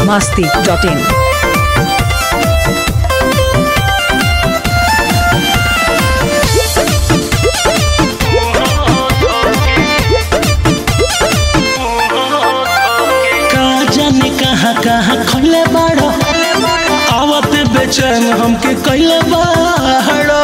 masti.in. का जाने कहाँ कहाँ खोले बाड़ो आवत बेचैन हमके कैले बाड़ो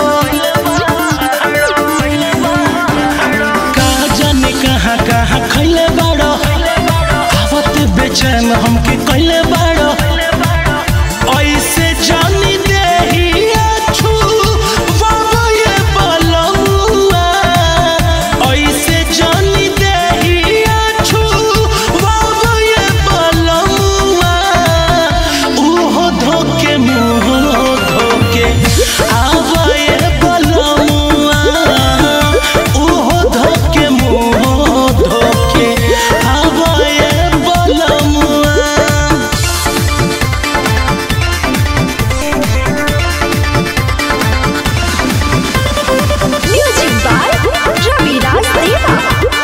का जाने कहाँ कहाँ खैले बाड़ो आवत बेचैन हमके कैले बाड़ो ऐसे जानी देही अछू बाबा ये बलौआ ऐसे जानी देही अछू बाबा ये बलौआ उहो धोके मुँह धोके आवा ये बलौआ उहो धोके मुँह धोके आवा ये बलौआ Music by Ravi Raj Deva.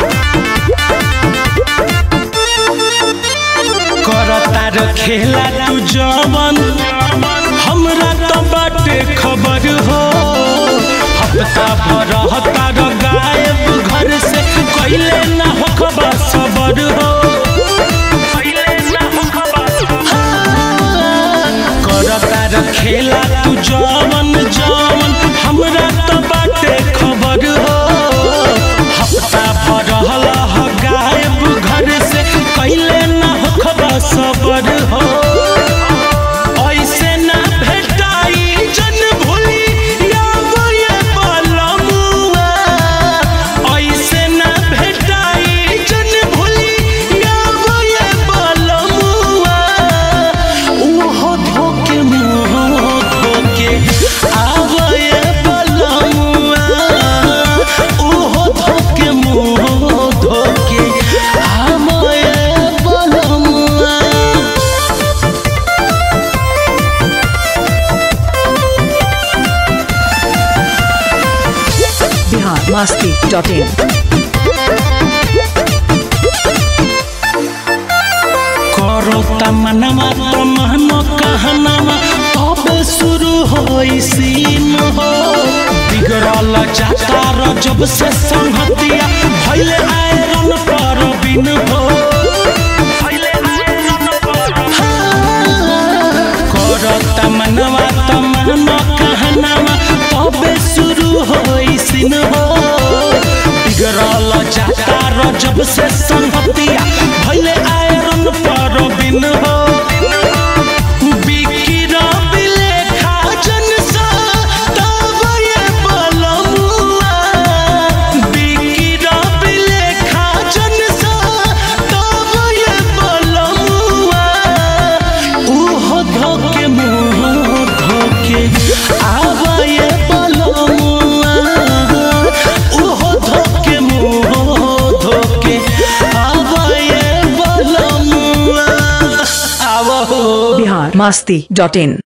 करता र खेला तू जवन हमरा तो बाटे खबर हो हफ्ता भर हता र गायब घर से कैले ना हो खबर सबर हो करता र खेला तू जवन जवन हमरा तो बाटे खबर हो हफ्ता भर हला हो गायब घर से कैले ना हो खबर सबर हो ऐसे ना भेटाई जन भूली यावो ये बलमुआ ऐसे ना भेटाई जन भूली यावो ये बलमुआ उहो धोके मुँह धोके आवो ये बलमुआ उहो धोके मुँह धोके आवो ये बलमुआ Bihar masti.in. करो तमनमा तमहन कहनमा तबे शुरू होई सीन हो बिगड़ल जाता र जब से संहतिया भइले आयरन पर बिन हो करो तमनमा तमहन कहनमा तबे शुरू होई सीन हो बिगड़ल जाता र जब से संहतिया भइले आयरन पर बिन हो बिकिर बिलेखा जनसा तब ये बलमुआ बिकिर बिलेखा जनसा तब ये बलमुआ उहो धोके मुँह धोके आवा ये बलमुआ उहो धोके मुँह धोके आवा ये बलमुआ आवा हो Bihar masti.in.